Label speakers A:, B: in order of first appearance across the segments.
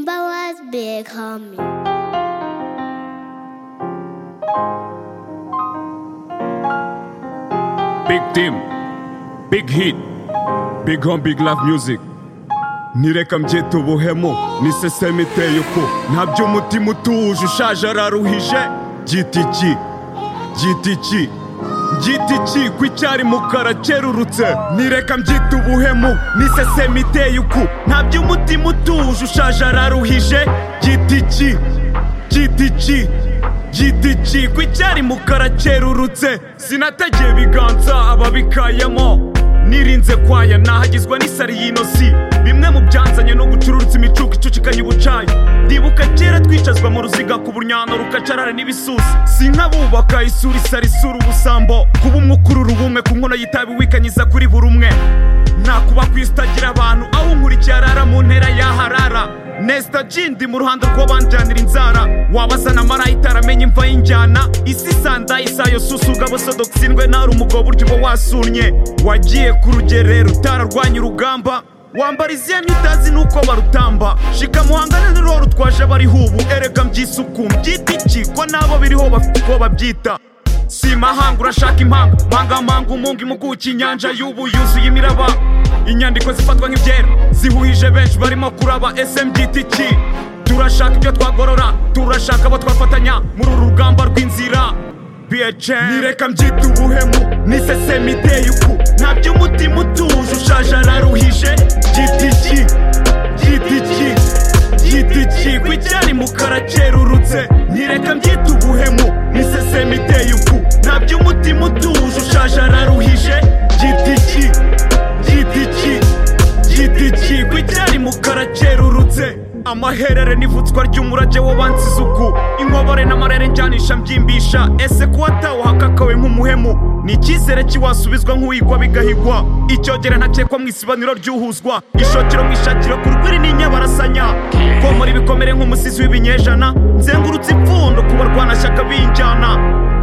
A: Timberwolves big homie.
B: Big team, big hit, big home, big love music. nireka mbyita ubuhemu n'iseseme iteye uku ntabyo umutima utuje ushaje araruhije byita iki byita iki byita iki ko icyari mukara kerurutse nireka mbyita ubuhemu n'iseseme iteye uku ntabyo umutima utuje ushaje araruhije byita iki byita iki Giti ko icyari mukara cyerurutse sinategeye ibiganza ababikayemo nirinze kwaya nahagizwa n'isari y'inosi bimwe mu byanzanye no gucururutsa imicuko icucikanye ubucayi ndibuka kera twicazwa mu ruziga ku buryano rukacarara n'ibisusi si nk'abubaka isura isari isura ubusambo kuba umwe ukurura ubumwe ku nkono y'itabi wikanyiza kuri buri umwe nakuba ku isi itagira abantu aho unkurikiye arara mu ntera yaharara nesita G ndi mu ruhando rw'abanjyanira inzara wabazana marayita aramenya imva y'injyana isi sanda isayo susuga abasodokisindwe ntari umugabo burya uba wasunye wagiye ku rugerero utararwanya urugamba wambara iziyani utazi n'uko barutamba shika muhangane n'uruhu rutwaje abariho ubu erega mbyisuku mbyita iki ko nabo biriho bafite uko babyita si mahanga urashaka impanga mangamanga umunga impuguke inyanja y'ubu yuzuye imiraba inyandiko zifatwa nk'ibyera zihuhije benshi barimo kuraba smgtk turashaka ibyo twagorora turashaka abo twafatanya muri uru rugamba rw'inzira bhn nireka mbyita ubuhemu n'iseseme iteye uku ntabyo umutima utuje ushaje araruhije gtk gtk gtk ko icyari mukara cyerurutse nireka mbyita ubuhemu n'iseseme iteye uku ntabyo umutima utuje ushaje araruhije gtk gtk gtk ko icyari mukara cyerurutse amaherere n'ivutswa ry'umurage w'abansize uku inkorore n'amarere njyanisha mbyimbisha ese ko watawuhakakawe nk'umuhemu ni icyizere kiwasubizwa nk'uwigwa bigahigwa icyogera ntakekwa mu isibaniro ry'uhuzwa ishokero mu ishakiro ku rwiri n'inyabarasanya komora ibikomere nk'umusizi w'ibinyejana nzengurutse ipfundo ku barwanashyaka b'injyana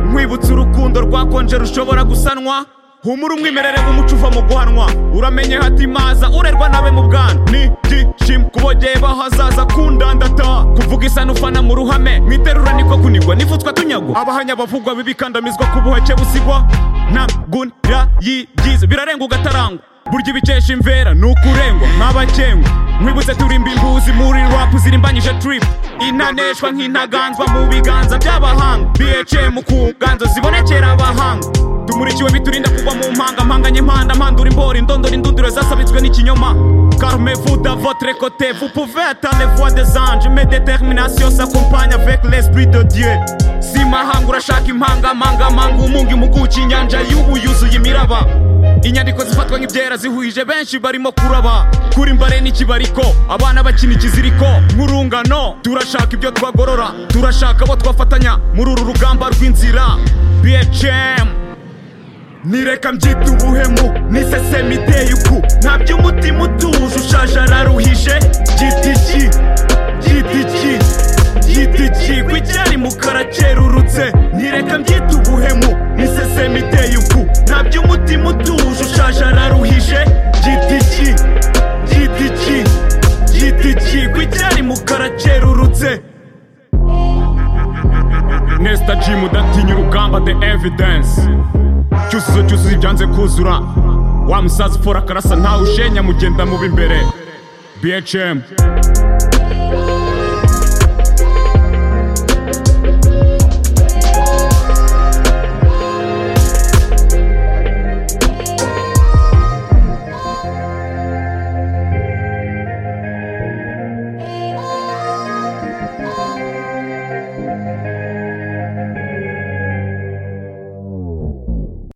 B: nkwibutsa urukundo rwakonje rushobora gusanwa humura umwimerere w'umuco uva mu guhanwa uramenye hati maza urerwa nabe mu bwana ni gishima kubogeye bahazaza kundandata kuvuga isano ufana mu ruhame mu iterura niko kunigwa n'ifutswa tunyagwa abahanya bavugwa bibikandamizwa ku buhake busigwa nta gunira yigize birarenga ugatarangwa burya ibikesha imvera ni ukurengwa nk'abakengwa nkwibutse turimba imbuzi muri rap zirimbanyije trip intaneshwa nk'intaganzwa mu biganza by'abahanga bhm ku nganzo zibonekera abahanga tumurikiwe biturinda kugwa mu mpanga mpanganye impanda mpandura imboro indondora indunduro zasabitswe n'ikinyoma carme vous de votre côté vous pouvez attendre les voix des anges mais détermination s'accompagne avec l'esprit de dieu si mahanga urashaka impanga manga manga umunga impuguke inyanja y'ubu yuzuye imiraba inyandiko zifatwa nk'ibyera zihuhije benshi barimo kuraba kuri mbare n'ikibariko abana bakina ikiziriko nk'urungano turashaka ibyo twagorora turashaka abo twafatanya muri uru rugamba rw'inzira bhm nireka mbyita ubuhemu n'iseseme iteye uku ntabyo umutima utuje ushaje araruhije byita iki byita iki byita iki ko icyari mukara cyerurutse nireka mbyita ubuhemu n'iseseme iteye uku ntabyo umutima utuje ushaje araruhije byita iki byita iki byita iki ko icyari mukara cyerurutse Nesta Jim udatinya urugamba the evidence cyuzuzo cyuzuzo ibyanze kuzura wa musaza ufora akarasa ntawe ushenya mugenda mubi imbere bhm